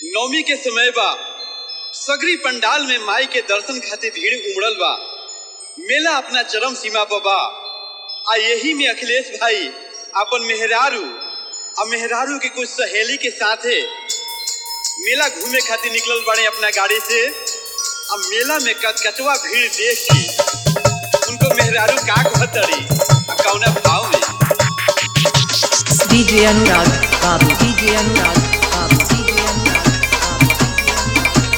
नवमी के समय बा सगरी पंडाल में माई के दर्शन खातिर भीड़ उमड़ल बा मेला अपना चरम सीमा पर बा आ यही में अखिलेश भाई अपन मेहरारू आ मेहरारू के कुछ सहेली के साथे मेला घूमे खातिर निकलल बाड़े अपना गाड़ी से आ मेला में कचकचवा भीड़ देख के उनको मेहरारू का कहतरी आ कौना भाव में DJ Anurag, Babu, DJ Anurag, Babu, DJ Anurag, Babu.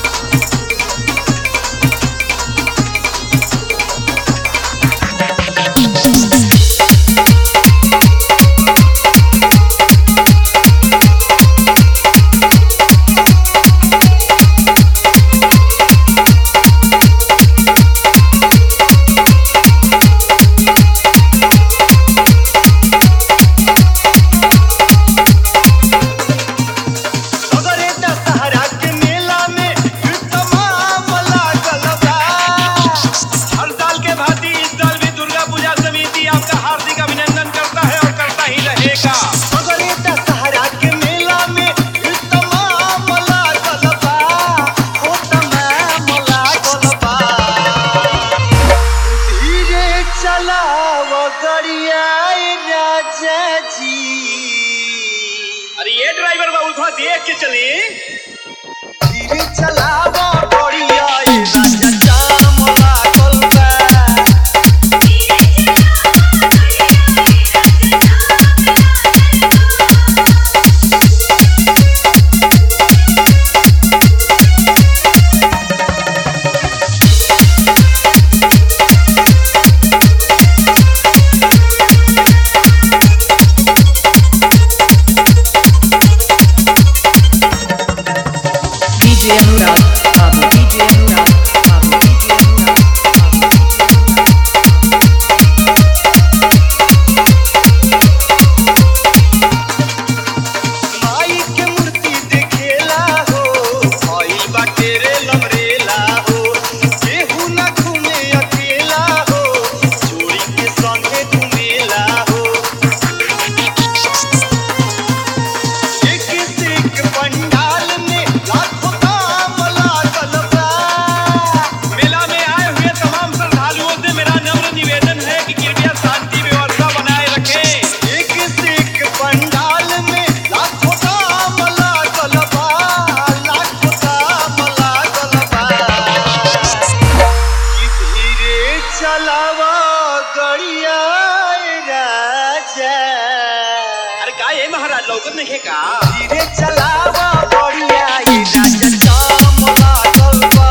अगर एता सहारा के मेला में फिर तमाम लागल बा हर साल के भांति इस साल भी दुर्गा पूजा समिति आपका हार्दिक अभिनंदन करता है और करता ही रहेगा अगर एता सहारा के मेला में फिर तमाम लागल बा ओ तमाम लागल बा धीरे चलाव गरिया राजा जी अरे ये ड्राइवर बाबू थोड़ा देख के चली धीरे चलावा बढ़िया ये राजा जाम लागल बा DJ Anurag, Babu, DJ Anurag, Babu, DJ Anurag, Babu. माई के मूर्ति देखेला हो भइल बाटे रे लमरेला हो केहू ना घूमे अकेला हो चोरी के संगे घूमेला हो एक से एक पंडाल में लाखों दाम लागल बा मेला में आए हुए तमाम श्रद्धालुओं से मेरा नम्र निवेदन है कि कृपया शांति व्यवस्था बनाए रखें एक से एक पंडाल में लाखों दाम लागल बा लाखों दाम लागल बा कि धीरे चलावा गड़िया राजा अरे का ये महाराज लौकत नहीं है का धीरे चलावा गड़िया राजा जाम लागल बा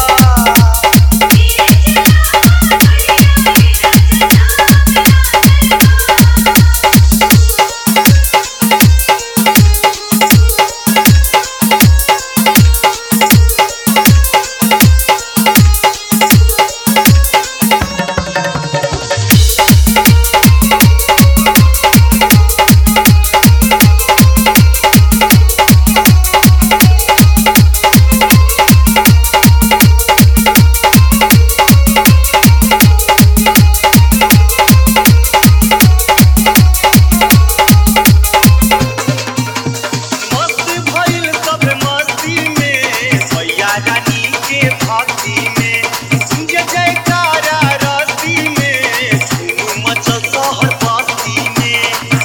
मस्त भइल सब मस्ती में भैया रानी के भक्ति में जय जयकारा रस्ती में धूम मचल शहर बस्ती में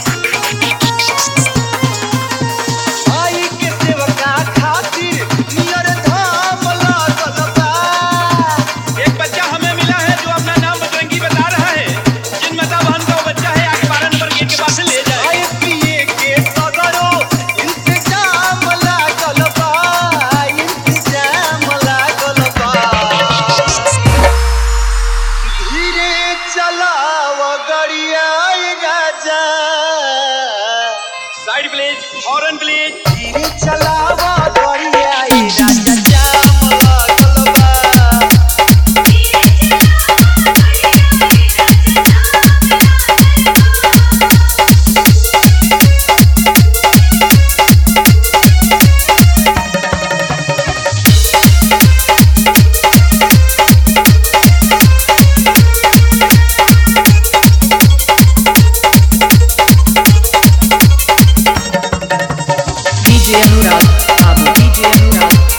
आई के सेवका खातिर नियर धाम लागल बा एक बच्चा हमें मिला है जो अपना नाम बजरंगी बता रहा है जिन माता बहन का वो बच्चा है आगे बारह नंबर गेट के पास से ले जाए खाए पिए के सगरो इंतजाम लागल बा इंतजाम लागल बा धीरे चलाव गड़िया राजा साइड प्लीज हॉर्न प्लीज धीरे चलाव गड़िया राजा जाम लागल बा DJ Anurag, Babu, DJ Anurag,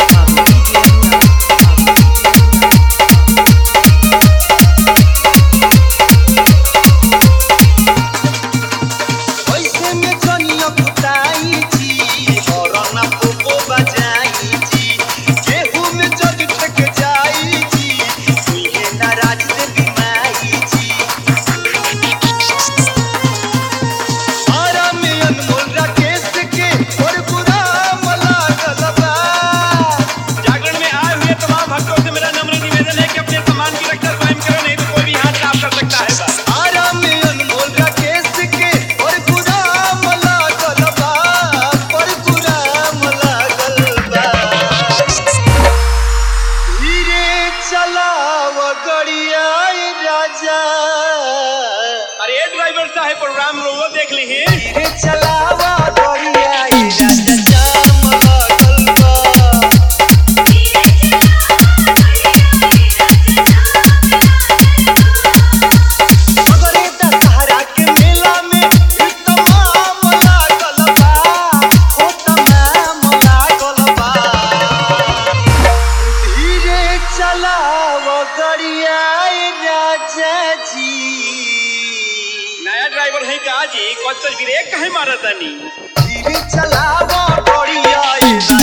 driver है का जी कच कच ब्रेक काहे मारतानी धीरे चलावा बढ़िया ये